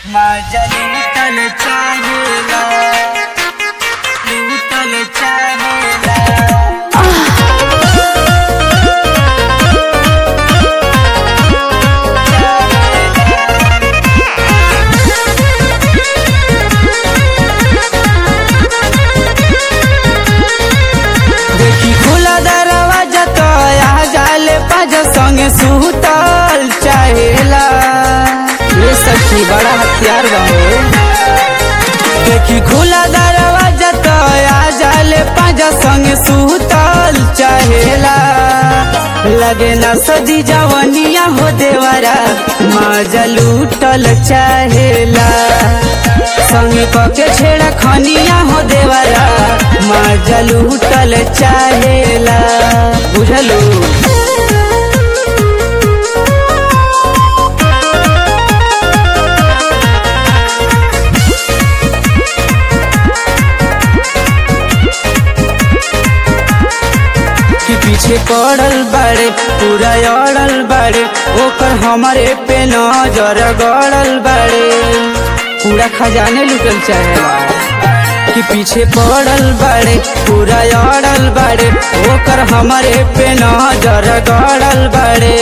माझ्या लुटल चाहेला लुटल चाहेला देखी खुला दरवाजा तो आ जाले पाज संगे सुतल चाहेला ये सखी बड़ा हथियार बने देखी खुला दरवाजा तो आ जाले पाज संगे सुतल चाहेला लगे ना सदी जवनिया हो देवरा माजा लूटल चाहेला संगे पके छेड़ा खनिया हो देवरा माजा लूटल चाहेला बुझलू कि पीछे पड़ल बाड़े पूरा अड़ल बाड़े ओकर हमारे पे नजर गड़ल बाड़े पूरा खजाने लुटल चाहेला कि पीछे पड़ल बाड़े पूरा अड़ल बाड़े ओकर हमारे पे नजर गड़ल बाड़े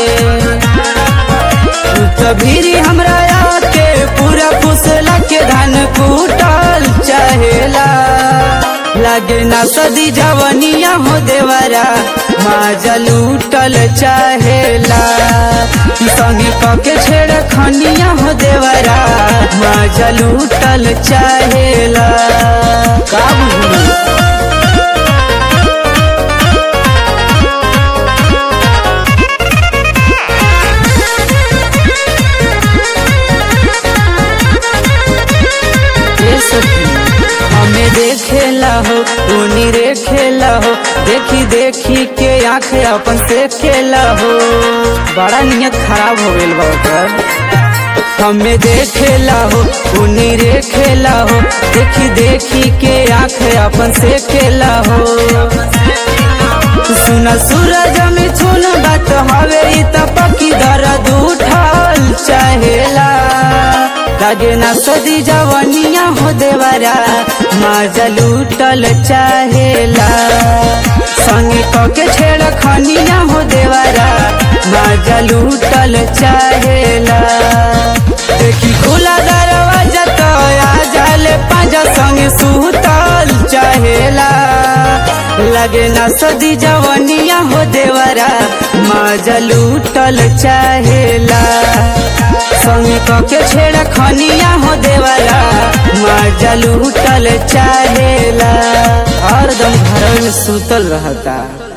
तभी हमरा आके पूरा फुसला के धान कूटल चाहेला लागे ना सदी जवनिया हो देवरा माजा लूटल चाहेला संगे पके छेड़ खनिया हो देवरा माजा लूटल चाहेला का बुझलू ये सखी हमें देखेला हो उनी रे खेला हो देखी देखी के आंखें अपन से खेला हो बड़ा नियत खराब हो गइल बा ओकर हमें देखेला हो उनी रे खेला हो देखी देखी के आंखें अपन से खेला हो सुना सूरज में छून बात हवे इ त पकी दर्द उठल चाहेला लागे ना सदी जवनिया हो देवरा माजा लूटल चाहेला संगे कके छेड़ खनिया हो देवरा माजा लूटल चाहेला देखी खुला दरवाजा तो आ जाले पांजा संगे सुतल चाहेला लगे ना सदी जवनिया हो देवरा माजा लूटल चाहेला संगे कके छेड़ खनिया हो देवरा माजा लूटल चाहेला हरदम घर में सुतल रहता